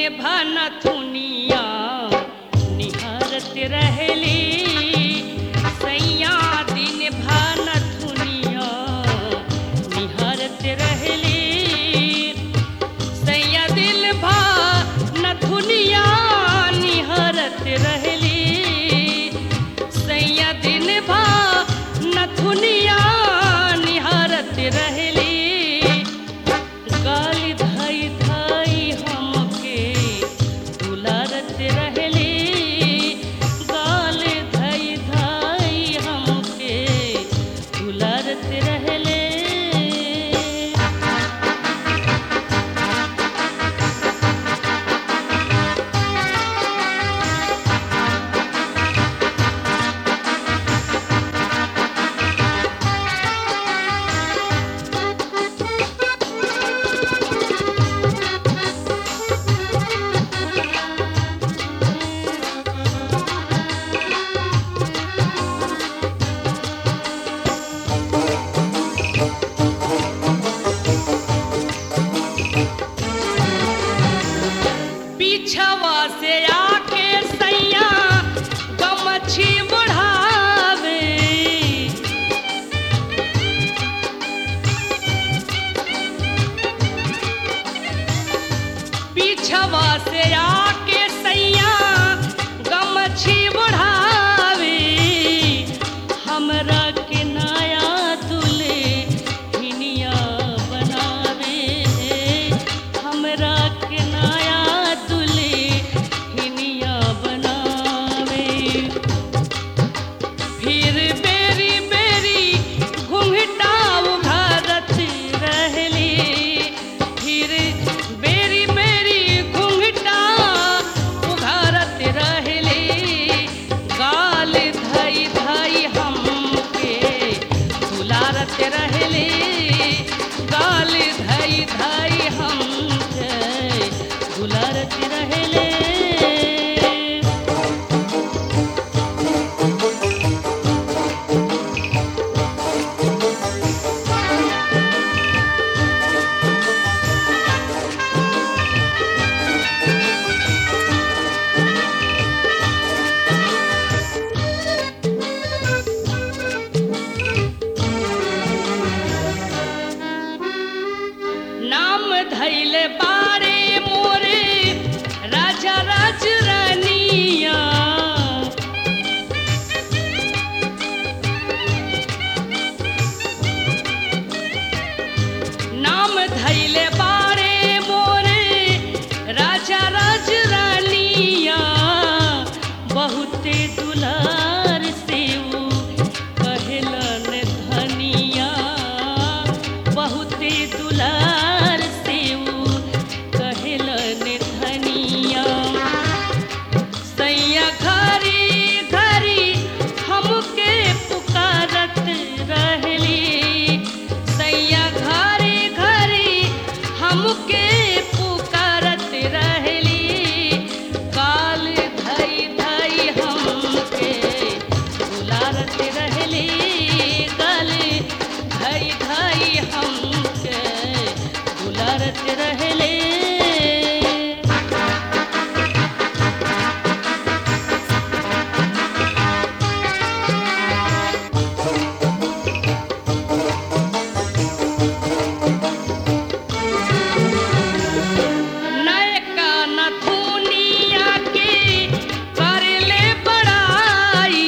भनथुनिया निहारत रहली सैया दिन भनथुनिया निहारत रहली सैया दिल भा नथुनिया निहारत रहली सैया दिन भा नथुनिया निहारत रहली गाली धाई धाई हमके दुलारत रहली गाली धाई धाई हमके दुलारत रहली पीछवा से आके सैया गमछी बढ़ावे पीछवा से आके सैया गमछी बढ़ावे हमरा के नया दुले हिनिया बनावे हमरा के नया दुले हिनिया बनावे फिर बेरी बेरी घुंघटा उघारत रहली फिर बेरी बेरी घुंघटा उघारत रहली गाल धई धई हमके दुलारत रहली गाल धई धई हमके दुलारत रहली नाम धैले बारे मोरे राजा राजरानिया नाम धैले बारे मोरे राजा राजरानिया बहुते दुलार से ऊ कहलन धनिया बहुते दुलार से ऊ कहलन धनिया सैया घरी घरी हमके पुकारत रहली सैया घरी घरी हमके पुकारत रहली काल धई धई हमके बुलारत रहली काल धई धई हमके बुलारत रहली नयका नथुनिया के करले बड़ाई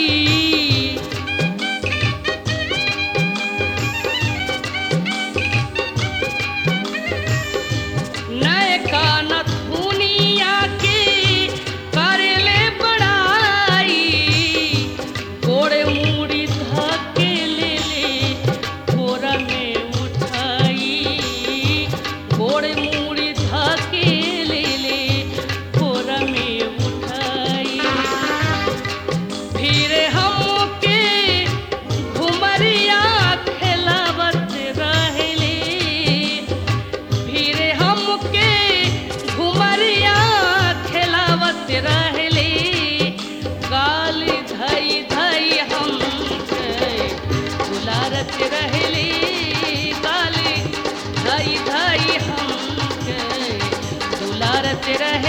नयका नथुनिया के करले बड़ाई गोड़े मुड़ी धके ले ले कोरा में उठाई गोड़े मुड़ी धके ले ले कोरा में उठाई फिर हमके घुमरिया खेलावत रहली फिर हमके घुमरिया खेलावत रहली गाल धई धई हमके बुलारत रहली गाल धई धई हमके दुलारत रहे